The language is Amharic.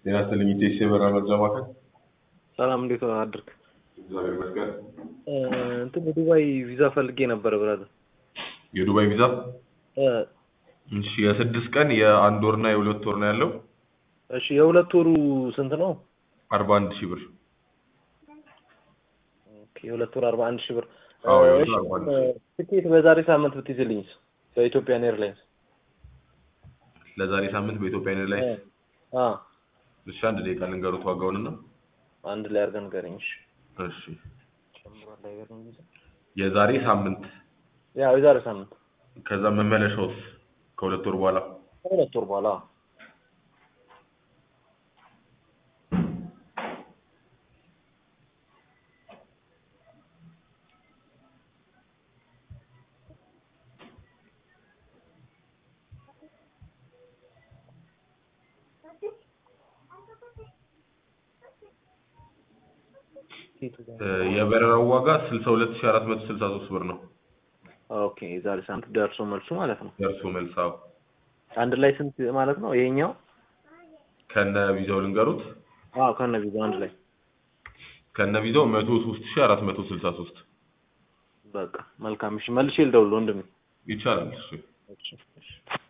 ጤና ይስጥልኝ ኢቴስ የበረራ መርጃ ማዕከል። ሰላም እንዴት አድርግ እግዚአብሔር ይመስገን። እንትን የዱባይ ቪዛ ፈልጌ ነበረ ብራዘር። የዱባይ ቪዛ እሺ፣ የስድስት ቀን የአንድ ወርና የሁለት ወር ነው ያለው። እሺ የሁለት ወሩ ስንት ነው? አርባ አንድ ሺህ ብር። ኦኬ የሁለት ወር አርባ አንድ ሺህ ብር። አዎ የሁለት እሺ፣ ወር አርባ አንድ ሺህ ብር። ትኬት በዛሬ ሳምንት ብትይዝልኝስ በኢትዮጵያን ኤርላይንስ? ለዛሬ ሳምንት በኢትዮጵያ ኤርላይንስ። አ እሺ፣ አንድ ደቂቃ ልንገሩት ዋጋውንና። አንድ ላይ አድርገን ንገረኝ። እሺ እሺ፣ ጨምሯል አይገርም ቪዛ? የዛሬ ሳምንት ያው የዛሬ ሳምንት ከዛ መመለሻውስ ከሁለት ወር በኋላ ከሁለት ወር በኋላ እ፣ የበረራው ዋጋ ስልሳ ሁለት ሺህ አራት መቶ ስልሳ ሶስት ብር ነው። ኦኬ የዛሬ ሳምንት ደርሶ መልሱ ማለት ነው። ደርሶ መልስ። አዎ አንድ ላይ ስንት ማለት ነው ይሄኛው? ከነ ቪዛው ልንገሩት። አዎ ከነ ቪዛው አንድ ላይ ከነ ቪዛው መቶ ሶስት ሺህ አራት መቶ ስልሳ ሶስት በቃ መልካም። እሺ መልሼ ልደውል ወንድሜ። ይቻላል። እሺ እሺ እሺ